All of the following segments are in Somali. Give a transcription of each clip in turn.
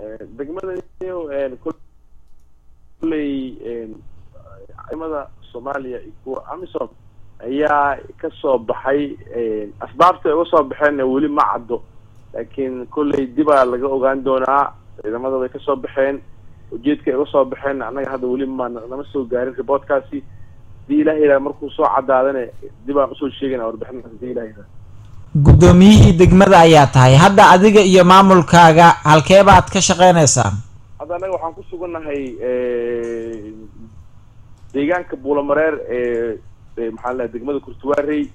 degmada kulley ciidamada soomaaliya iyo kuwa amisom ayaa kasoo baxay asbaabta ay uga soo baxeenna weli ma caddo laakiin kolley dibaa laga ogaan doonaa ciidamada way kasoo baxeen ujeedka ay uga soo baxeen annaga hadda weli ma nama soo gaarin reportkaasi hadii ilaha yidhaha markuu soo cadaadana dib aan usoo sheegayna warbixintaas hadii ilaha yidhaha guddoomiyihii degmada ayaa tahay hadda adiga iyo maamulkaaga halkee baad ka shaqeynaysaan hadda annaga waxaan ku sugannahay deegaanka buulamareer ee maxaa la degmada kurtuwaarey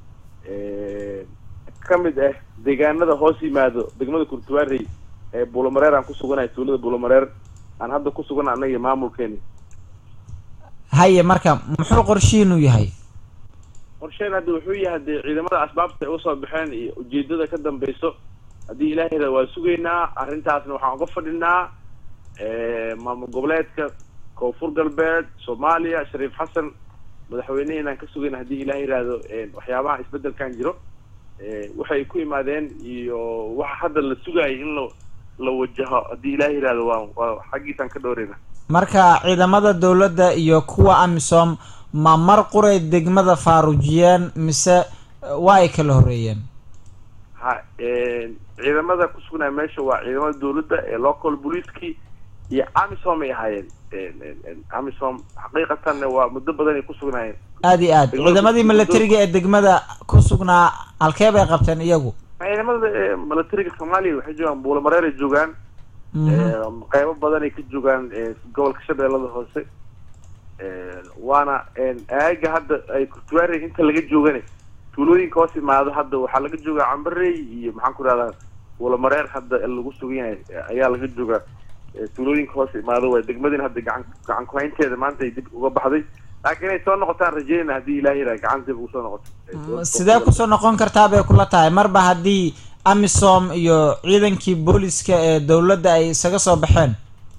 ka mid ah deegaanada hoos yimaado degmada kurtuwaarey ee buulamareer aan ku suganahay tuulada buulamareer aan hadda ku sugana annaga iyo maamulkeeni haye marka muxuu qorshihiinu yahay qorsheen hadda wuxuu yahay dee ciidamada asbaabta ay uga soo baxeen iyo ujeedada ka dambeyso haddii ilaah yada waa sugaynaa arrintaasna waxaan uga fadhinaa maamul goboleedka koonfur galbeed soomaaliya shariif xasan madaxweynehiinaan ka sugayna haddii ilaah yihahdo waxyaabaha isbedelkan jiro waxay ku imaadeen iyo waxa hadda la sugaayay in la la wajaho haddii ilaah yihahdo waa waa xaggiisaan ka dhowreyna marka ciidamada dawladda iyo kuwa amisom ma mar quray degmada faarujiyeen mise waa ay kala horeeyeen ha ciidamada ku sugnaya meesha waa ciidamada dawladda ee local police-kii iyo amisom ay ahaayeen amisom xaqiiqatanna waa muddo badan ay ku sugnaayeen aada iyo aad ciidamadii milatariga ee degmada ku sugnaa halkee bay qabteen iyagu ciidamada milatariga soomaaliya waxay joogaan buulamareer ay joogaan qeybo badan ay ka joogaan gobolka shabeellada hoose waana aaga hadda ay kurtuwaarey inta laga joogane tuulooyinka hoos imaado hadda waxaa laga joogaa cambarey iyo maxaan ku rahdaa buulamareer hadda lagu sugan yahay ayaa laga joogaa tuulooyinka hoos imaado waay degmadina hadda gacan gacan kuhaynteeda maanta ay dib uga baxday laakiin inay soo noqotaan rajeynayna haddii ilaah yiraha gacan dib ugu soo noqoto sidee kusoo noqon kartaa bay kula tahay marba haddii amisom iyo ciidankii booliska ee dawladda ay isaga soo baxeen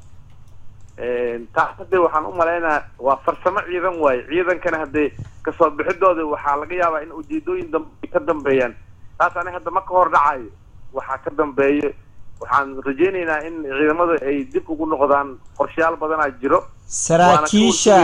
taas hadde waxaan u maleynayaa waa farsamo ciidan waaye ciidankana haddee kasoo bixidooda waxaa laga yaabaa in ujeedooyin dambe ka dambeeyaan taas ani hadda ma ka hor dhacayo waxaa ka dambeeyo waxaan rajeyneynaa in ciidamada ay dib ugu noqdaan qorshayaal badanaa jiro saraakiisha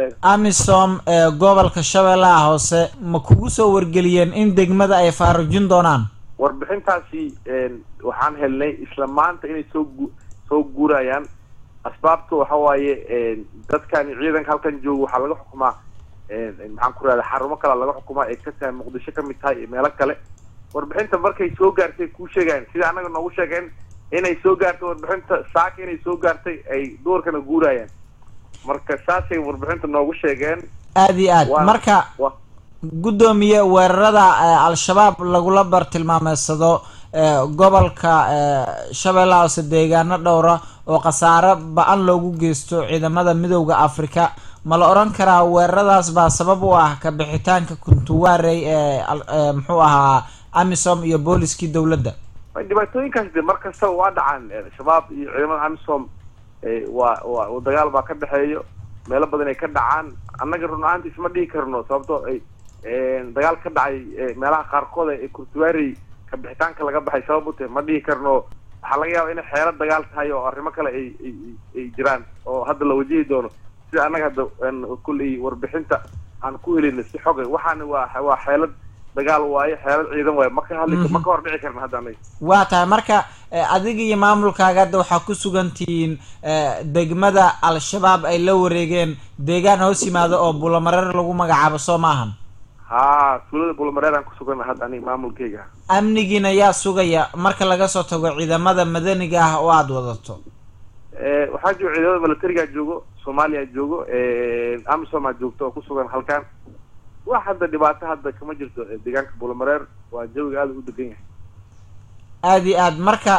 amisom ee gobolka shabeellaha hoose ma kugu soo wargeliyeen in degmada ay faarujin doonaan warbixintaasi waxaan helnay isla maanta inay soo gu soo guurayaan asbaabta waxa waaye dadkani ciidanka halkan jooga waxaa laga xukumaa maxaan ku rahda xarumo kale laga xukumaa ay ka tahay muqdisho kamid tahay iyo meelo kale warbixinta markay soo gaartay kuu sheegayan sida annaga noogu sheegeen inay soo gaartay warbixinta saaka inay soo gaartay ay duurkana guurayaan marka saasay warbixinta noogu sheegeen aada iyo aad marka guddoomiye weerarada al-shabaab lagula bartilmaameysado gobolka shabeellaha hoose deegaano dhowra oo khasaare ba-an loogu geysto ciidamada midowda africa ma la odhan karaa weeraradaas baa sabab u ah ka bixitaanka kuntuwaarey ee muxuu ahaa amisom iyo booliskii dawladda dhibaatooyinkaas de mar kastaba waa dhacaan shabaab iyo ciidamada amisom waa waa dagaal baa ka dhexeeyo meelo badan ay ka dhacaan annaga run ahaanti isma dhihi karno sababtoo ay dagaal ka dhacay meelaha qaarkood ee kurtuwaarey ka bixitaanka laga baxay sabab u tahay ma dhihi karno waxaa laga yaaba inay xeelo dagaal tahay oo arrimo kale ay ay ay jiraan oo hadda la wajihi doono sida annaga hadda kulley warbixinta aan ku helina si xoga waxaana waa waa xeelad dagaal waaye xeelad ciidan waaye ma ka hadli ma ka hor dhici karna hadda anaga waa tahay marka adiga iyo maamulkaaga hadda waxaa ku sugan tihiin degmada al-shabaab ay la wareegeen deegaan hoos yimaado oo bulamareer lagu magacaabo soo maahan ha tuulada bulamareer aan ku sugana hadda aniga maamulkeyga amnigiina yaa sugaya marka laga soo tago ciidamada madaniga ah oo aada wadato waxaa jooga ciidamada milatarigaa joogo soomaaliya joogo amisom aa joogto oo kusugan halkan wax hadda dhibaato hadda kama jirto deegaanka bulamareer waa jawiga aada u degan yahay aada iyo aad marka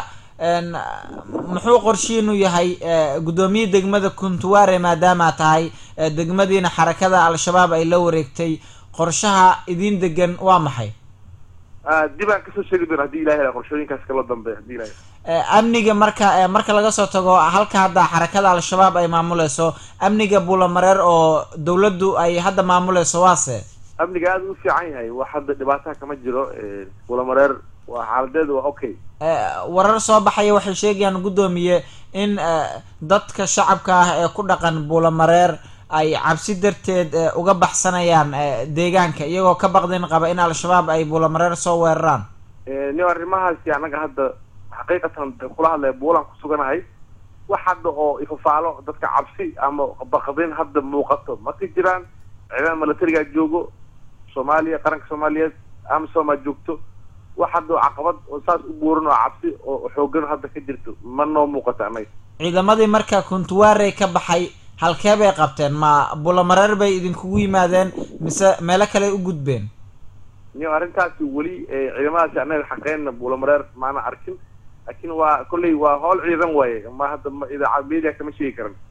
muxuu qorshiinu yahay guddoomiye degmada kuntuwaare maadaama tahay degmadiina xarakada al-shabaab ay la wareegtay qorshaha idin degan waa maxay dib aan kasoo sheegi doona hadii ilahi qorshooyinkaas kaloo dambe hadii ilahi amniga marka marka laga soo tago halka hadda xarakada al-shabaab ay maamuleyso amniga bulamareer oo dawladdu ay hadda maamuleyso waase amniga aada u fiican yahay wax hadda dhibaataha kama jiro bulamareer waa xaaladeedu waa okay warar soo baxaya waxay sheegayaan guddoomiye in dadka shacabka ah ee ku dhaqan buulamareer ay cabsi darteed uga baxsanayaan deegaanka iyagoo ka baqdin qaba in al-shabaab ay buulamareer soo weeraraan ni arrimahaasi annaga hadda xaqiiqatan kula hadlaya buulaan ku suganahay wax hadda oo ifafaalo dadka cabsi ama baqdin hadda muuqato ma ka jiraan ciidamada milatarigaa joogo soomaaliya qaranka soomaaliyeed amisom aa joogto wax hadda caqabad oo saas u buuran oo cabsi oo xoogan hadda ka jirto ma noo muuqato annaga ciidamadii marka kuntuwaarey ka baxay halkee bay qabteen ma bulamareer bay idinkugu yimaadeen mise meelo kale u gudbeen niyo arrintaasi weli ciidamadaasi annaga xaqeynna bulamareer maana arkin laakiin waa kolley waa howl ciidan waaye ma hadda ma idaacad media kama sheegi karan